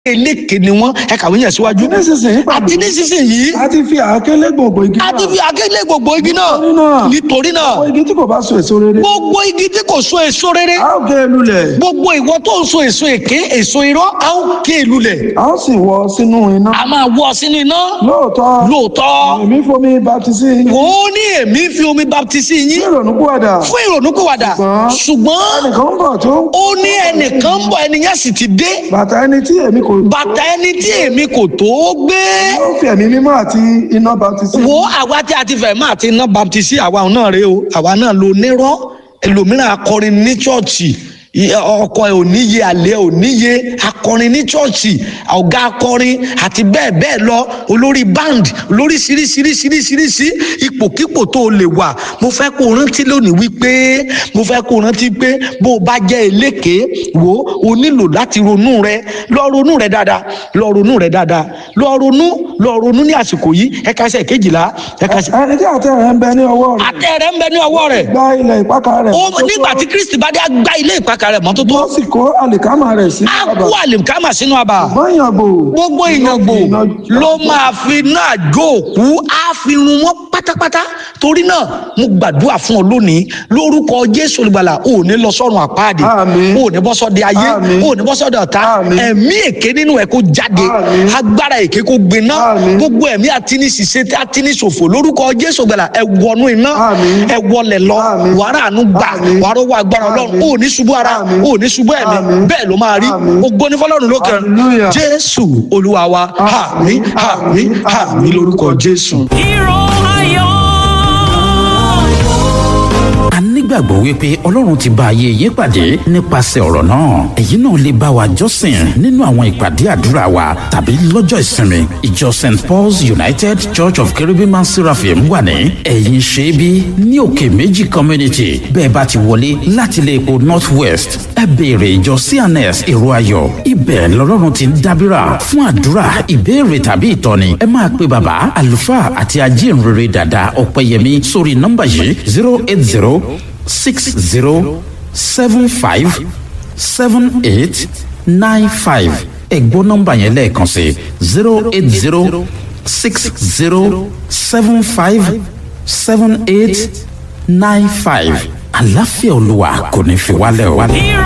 eléke ni wọn ẹ kàwé yẹn síwájú nísinsìnyí pàdé àti nísinsìnyí a ti fi àákélé gbòǹgbò igi àti fi àgélé gbogbo igi náà Nítorí náà. nítorí náà àwọn igi tí kò bá so èso rere gbogbo igi tí kò so èso rere a ó gé e lulẹ̀ gbogbo ìwọ tó ń so èso èké èso irọ́ a ó ké e lulẹ̀ a ó sì wọ sínú iná a máa wọ́ sínú iná lóòótọ́ lóòótọ́ èmi fomi baptisi yín wò ó ní èmi fi omi baptisi ní yín ìrònúpìwàdà fún ìrònúpìwàdà Ṣùgbọ́n- ṣùgbọ́n ẹnìkan ń bọ̀ tó ń ó ní ẹnìkan ń bọ̀ ẹni yẹn sì ti dé bàtà ẹni tí èmi kò bàtà ẹni tí èmi kò tó gbé yóò fi ẹ̀mí mímọ́ àti iná baptisi wo àwa tí a ti fẹ̀ máa ti ná baptisi àwa náà rèé o àwa náà lo nírọ́ ẹlòmíràn akọrin ní chọ́ọ̀chì i- ọkọ ẹ ò níye àlẹ ò níye akọrin ní chọ́ọ̀chì ọ̀gá akọrin àti bẹ́ẹ̀ bẹ́ẹ̀ lọ olórí band olórí ṣiríṣiríṣiríṣiríṣi ipòkípò tó o lè wà mo fẹ́ kó o rántí lónìí wípé mo fẹ́ kó o rántí pé bó o bá jẹ́ eléke wo o nílò láti ronú rẹ lọ ronú rẹ dáadáa lọ ronú rẹ dáadáa lọ ronú lọ ronú ní àsìkò yìí ẹ̀ka ẹsẹ̀ kejìlá ẹ̀ka ẹsẹ̀ ẹni tí àtẹ rẹ̀ ń bẹ ní ọwọ́ rẹ̀ àtẹ rẹ ń bẹ ní ọwọ́ rẹ̀ gba ilẹ̀ ìpákà rẹ̀ ó tó nígbà tó- tí kristi bá dé á gbá ilé ìpakà rẹ̀ mọ́tótó wọ́n sì kó àlìkámà rẹ̀ sí á bàbà kó àlìkámà sínú àbà mọ́yànbò gbogbo ìyàngbò ló máa fi náà jó òkú á fi run wọn pátápátá torí náà mo gbàdúrà fún ọ lónìí lórúkọ jésù olùgbàlà ò ní lọ sọ́run àpáàdì Àmín. ò ní bọ́ sọ́dẹ ayé Àmín. ò ní bọ́ sọ́dẹ ọ̀tá Àmín. ẹ̀mí èké nínú ẹ̀ kó jáde Àmín. agbára èké kó gbiná Àmín. gbogbo ẹ̀mí àtiníṣiṣẹ́ àtiníṣòfò lórúkọ jésù olùgbàlà ẹ wọnú iná Àmín. ẹ wọlẹ̀ lọ Àmín. wàrà àánú gbà Àmín. wàrà owó agbára ọlọ́run Àmín. ò ní ṣubú ara Àmín. ò ní ṣubú ẹ̀mí Àmín. bẹ́ẹ̀ ló máa rí Àmín. ògo ní fọlọ́run lókè Hallelujah. jésù olúwa wa àmín àmín àmín lórúkọ jésù. Hero ayọ̀. a nígbàgbọ́ wípé ọlọ́run ti bá ayé yín pàdé nípasẹ̀ ọ̀rọ̀ náà èyí náà lè bá wa jọ́sìn nínú àwọn ìpàdé àdúrà wa tàbí lọ́jọ́ ìsinmi ìjọ st paul's united church of cherubim and seraphim wà ní ẹ̀yìn ṣẹ́bí ní òkè méjì community bẹ́ẹ̀ bá ti wọlé láti ilé epo north west ẹ béèrè ìjọ cns èrò ayọ̀ ibẹ̀ lọ́lọ́run ti ń dábìrà fún àdúrà ìbéèrè tàbí ìtọ́ni ẹ máa pe bàbá àlùfáà àti ajínrere dàda ọ̀pẹ̀yẹmí sórí nọ́mbà yìí zero eight zero six zero seven five seven eight nine five ẹ gbọ́ nọ́mbà yẹn lẹ́ẹ̀kan sí zero eight zero six zero seven five seven eight nine five àlàáfíà olúwa kò ní fi wálẹ̀ o. Hero